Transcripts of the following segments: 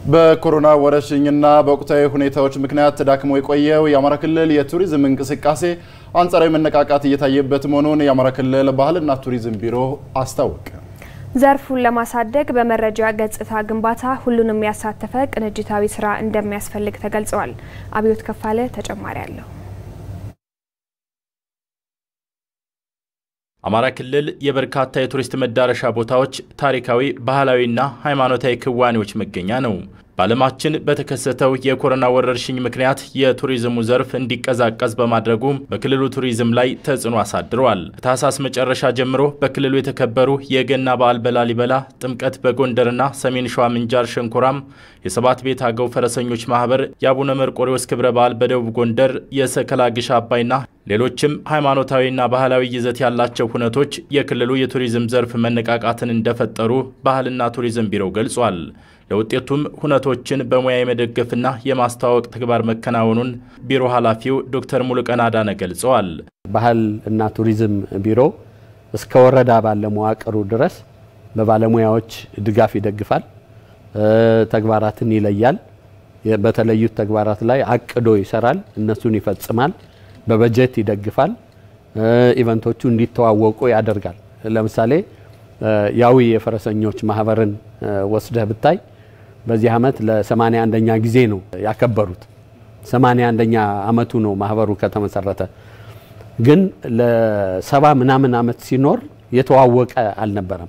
በኮሮና ወረርሽኝና በወቅታዊ ሁኔታዎች ምክንያት ተዳክሞ የቆየው የአማራ ክልል የቱሪዝም እንቅስቃሴ አንጻራዊ መነቃቃት እየታየበት መሆኑን የአማራ ክልል ባህልና ቱሪዝም ቢሮ አስታወቀ። ዘርፉን ለማሳደግ በመረጃ ገጽታ ግንባታ ሁሉንም ያሳተፈ ቅንጅታዊ ስራ እንደሚያስፈልግ ተገልጸዋል። አብዮት ከፋለ ተጨማሪ አለው። አማራ ክልል የበርካታ የቱሪስት መዳረሻ ቦታዎች ታሪካዊ፣ ባህላዊና ሃይማኖታዊ ክዋኔዎች መገኛ ነው። በዓለማችን በተከሰተው የኮሮና ወረርሽኝ ምክንያት የቱሪዝሙ ዘርፍ እንዲቀዛቀዝ በማድረጉ በክልሉ ቱሪዝም ላይ ተጽዕኖ አሳድረዋል። ከታህሳስ መጨረሻ ጀምሮ በክልሉ የተከበሩ የገና በዓል በላሊበላ፣ ጥምቀት በጎንደርና ሰሜን ሸዋ ምንጃር ሸንኮራም፣ የሰባት ቤት አገው ፈረሰኞች ማህበር፣ የአቡነ መርቆሬዎስ ክብረ በዓል በደቡብ ጎንደር፣ የሰከላ ግሽ አባይና ሌሎችም ሃይማኖታዊና ባህላዊ ይዘት ያላቸው ሁነቶች የክልሉ የቱሪዝም ዘርፍ መነቃቃትን እንደፈጠሩ ባህልና ቱሪዝም ቢሮው ገልጿል። ለውጤቱም ሁነቶችን በሙያ የመደገፍና የማስተዋወቅ ተግባር መከናወኑን ቢሮ ኃላፊው ዶክተር ሙሉቀን አዳነ ገልጸዋል። ባህል እና ቱሪዝም ቢሮ እስከ ወረዳ ባለ መዋቅሩ ድረስ በባለሙያዎች ድጋፍ ይደግፋል፣ ተግባራትን ይለያል። በተለዩት ተግባራት ላይ አቅዶ ይሰራል፣ እነሱን ይፈጽማል፣ በበጀት ይደግፋል፣ ኢቨንቶቹ እንዲተዋወቁ ያደርጋል። ለምሳሌ ያዊ የፈረሰኞች ማህበርን ወስደህ ብታይ በዚህ ዓመት ለሰማንያ አንደኛ ጊዜ ነው ያከበሩት። ሰማንያ አንደኛ አመቱ ነው ማህበሩ ከተመሰረተ። ግን ለሰባ ምናምን አመት ሲኖር የተዋወቀ አልነበረም።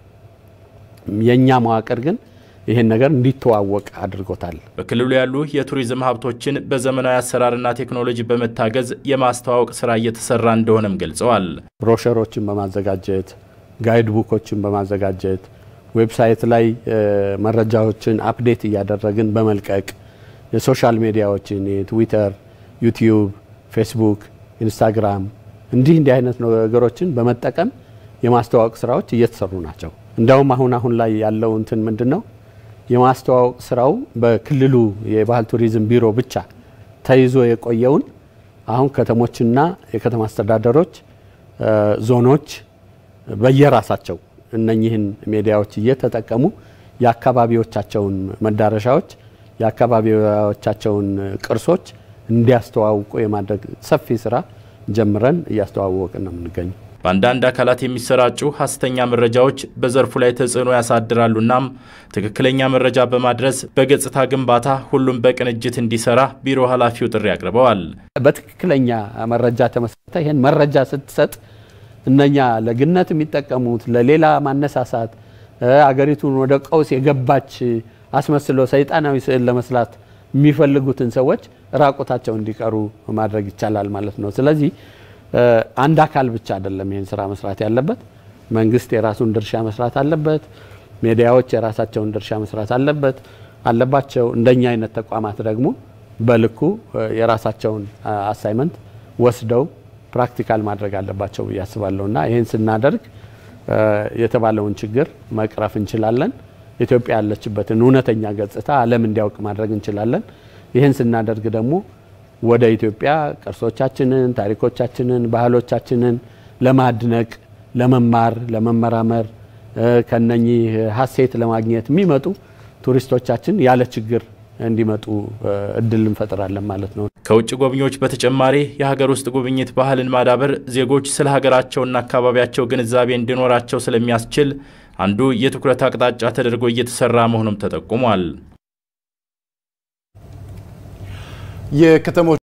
የኛ መዋቅር ግን ይህን ነገር እንዲተዋወቅ አድርጎታል። በክልሉ ያሉ የቱሪዝም ሀብቶችን በዘመናዊ አሰራርና ቴክኖሎጂ በመታገዝ የማስተዋወቅ ስራ እየተሰራ እንደሆነም ገልጸዋል። ብሮሸሮችን በማዘጋጀት ጋይድ ቡኮችን በማዘጋጀት ዌብሳይት ላይ መረጃዎችን አፕዴት እያደረግን በመልቀቅ የሶሻል ሚዲያዎችን የትዊተር፣ ዩቲዩብ፣ ፌስቡክ፣ ኢንስታግራም እንዲህ እንዲህ አይነት ነገሮችን በመጠቀም የማስተዋወቅ ስራዎች እየተሰሩ ናቸው። እንዲያውም አሁን አሁን ላይ ያለው እንትን ምንድን ነው የማስተዋወቅ ስራው በክልሉ የባህል ቱሪዝም ቢሮ ብቻ ተይዞ የቆየውን አሁን ከተሞችና የከተማ አስተዳደሮች ዞኖች በየራሳቸው እነኚህን ሚዲያዎች እየተጠቀሙ የአካባቢዎቻቸውን መዳረሻዎች የአካባቢዎቻቸውን ቅርሶች እንዲያስተዋውቁ የማድረግ ሰፊ ስራ ጀምረን እያስተዋወቅን ነው የምንገኘው። በአንዳንድ አካላት የሚሰራጩ ሀሰተኛ መረጃዎች በዘርፉ ላይ ተጽዕኖ ያሳድራሉናም ትክክለኛ መረጃ በማድረስ በገጽታ ግንባታ ሁሉም በቅንጅት እንዲሰራ ቢሮ ኃላፊው ጥሪ አቅርበዋል። በትክክለኛ መረጃ ተመስርተ ይህን መረጃ ስትሰጥ እነኛ ለግነት የሚጠቀሙት ለሌላ ማነሳሳት አገሪቱን ወደ ቀውስ የገባች አስመስሎ ሰይጣናዊ ስዕል ለመስላት የሚፈልጉትን ሰዎች ራቁታቸው እንዲቀሩ ማድረግ ይቻላል ማለት ነው። ስለዚህ አንድ አካል ብቻ አይደለም ይህን ስራ መስራት ያለበት። መንግስት የራሱን ድርሻ መስራት አለበት። ሚዲያዎች የራሳቸውን ድርሻ መስራት አለበት አለባቸው። እንደኛ አይነት ተቋማት ደግሞ በልኩ የራሳቸውን አሳይመንት ወስደው ፕራክቲካል ማድረግ አለባቸው ብዬ አስባለሁ እና ይህን ስናደርግ የተባለውን ችግር መቅረፍ እንችላለን። ኢትዮጵያ ያለችበትን እውነተኛ ገጽታ ዓለም እንዲያውቅ ማድረግ እንችላለን። ይህን ስናደርግ ደግሞ ወደ ኢትዮጵያ ቅርሶቻችንን፣ ታሪኮቻችንን፣ ባህሎቻችንን ለማድነቅ፣ ለመማር፣ ለመመራመር ከነኚህ ሀሴት ለማግኘት የሚመጡ ቱሪስቶቻችን ያለ ችግር እንዲመጡ እድል እንፈጥራለን ማለት ነው። ከውጭ ጎብኚዎች በተጨማሪ የሀገር ውስጥ ጉብኝት ባህልን ማዳበር ዜጎች ስለ ሀገራቸውና አካባቢያቸው ግንዛቤ እንዲኖራቸው ስለሚያስችል አንዱ የትኩረት አቅጣጫ ተደርጎ እየተሰራ መሆኑም ተጠቁሟል። የከተሞች